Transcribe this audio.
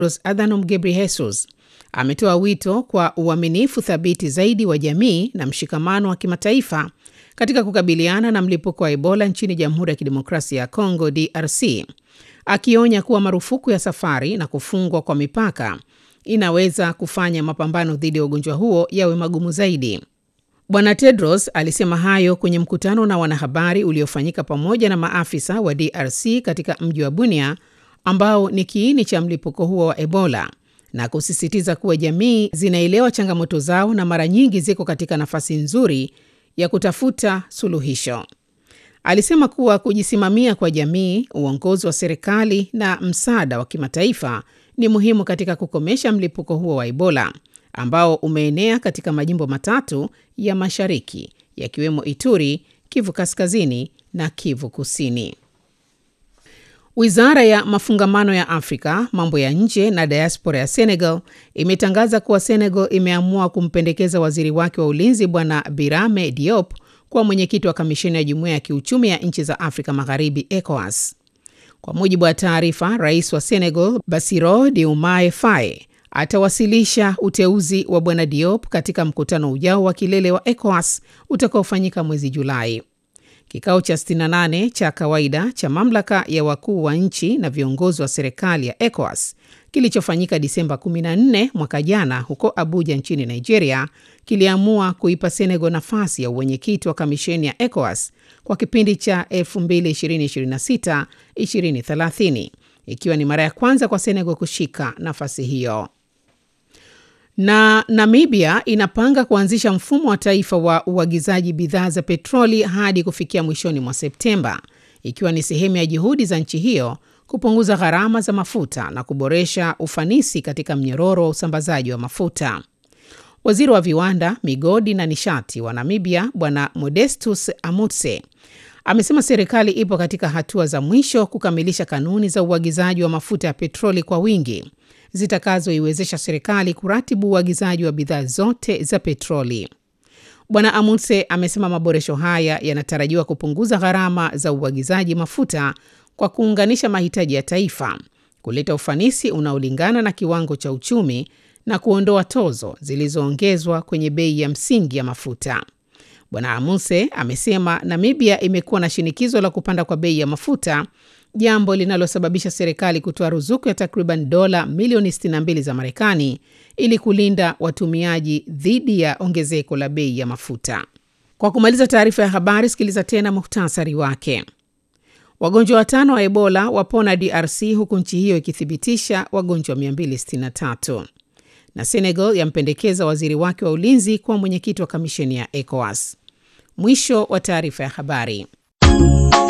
Tedros Adhanom Ghebreyesus ametoa wito kwa uaminifu thabiti zaidi wa jamii na mshikamano wa kimataifa katika kukabiliana na mlipuko wa Ebola nchini Jamhuri ya Kidemokrasia ya Kongo DRC, akionya kuwa marufuku ya safari na kufungwa kwa mipaka inaweza kufanya mapambano dhidi ya ugonjwa huo yawe magumu zaidi. Bwana Tedros alisema hayo kwenye mkutano na wanahabari uliofanyika pamoja na maafisa wa DRC katika mji wa Bunia ambao ni kiini cha mlipuko huo wa Ebola na kusisitiza kuwa jamii zinaelewa changamoto zao na mara nyingi ziko katika nafasi nzuri ya kutafuta suluhisho. Alisema kuwa kujisimamia kwa jamii, uongozi wa serikali na msaada wa kimataifa ni muhimu katika kukomesha mlipuko huo wa Ebola ambao umeenea katika majimbo matatu ya mashariki yakiwemo Ituri, Kivu Kaskazini na Kivu Kusini. Wizara ya mafungamano ya Afrika, mambo ya nje na diaspora ya Senegal imetangaza kuwa Senegal imeamua kumpendekeza waziri wake wa ulinzi Bwana Birame Diop kuwa mwenyekiti wa kamisheni ya jumuiya ya kiuchumi ya nchi za Afrika Magharibi, ECOWAS. Kwa mujibu wa taarifa, rais wa Senegal Bassirou Diomaye Faye atawasilisha uteuzi wa bwana Diop katika mkutano ujao wa kilele wa ECOWAS utakaofanyika mwezi Julai. Kikao cha 68 cha kawaida cha mamlaka ya wakuu wa nchi na viongozi wa serikali ya ECOWAS kilichofanyika Disemba 14 mwaka jana huko Abuja nchini Nigeria kiliamua kuipa Senegal nafasi ya uwenyekiti wa kamisheni ya ECOWAS kwa kipindi cha 2026-2030 ikiwa ni mara ya kwanza kwa Senegal kushika nafasi hiyo. Na Namibia inapanga kuanzisha mfumo wa taifa wa uagizaji bidhaa za petroli hadi kufikia mwishoni mwa Septemba, ikiwa ni sehemu ya juhudi za nchi hiyo kupunguza gharama za mafuta na kuboresha ufanisi katika mnyororo wa usambazaji wa mafuta. Waziri wa viwanda, migodi na nishati wa Namibia Bwana Modestus Amutse amesema serikali ipo katika hatua za mwisho kukamilisha kanuni za uagizaji wa mafuta ya petroli kwa wingi zitakazoiwezesha serikali kuratibu uagizaji wa bidhaa zote za petroli. Bwana Amundse amesema maboresho haya yanatarajiwa kupunguza gharama za uagizaji mafuta kwa kuunganisha mahitaji ya taifa, kuleta ufanisi unaolingana na kiwango cha uchumi na kuondoa tozo zilizoongezwa kwenye bei ya msingi ya mafuta. Bwana Amundse amesema Namibia imekuwa na shinikizo la kupanda kwa bei ya mafuta jambo linalosababisha serikali kutoa ruzuku ya takriban dola milioni 62 za Marekani ili kulinda watumiaji dhidi ya ongezeko la bei ya mafuta. Kwa kumaliza taarifa ya habari, sikiliza tena muhtasari wake. Wagonjwa watano wa Ebola wapona DRC huku nchi hiyo ikithibitisha wagonjwa 263. Na Senegal yampendekeza waziri wake wa ulinzi kuwa mwenyekiti wa kamisheni ya ECOWAS. Mwisho wa taarifa ya habari.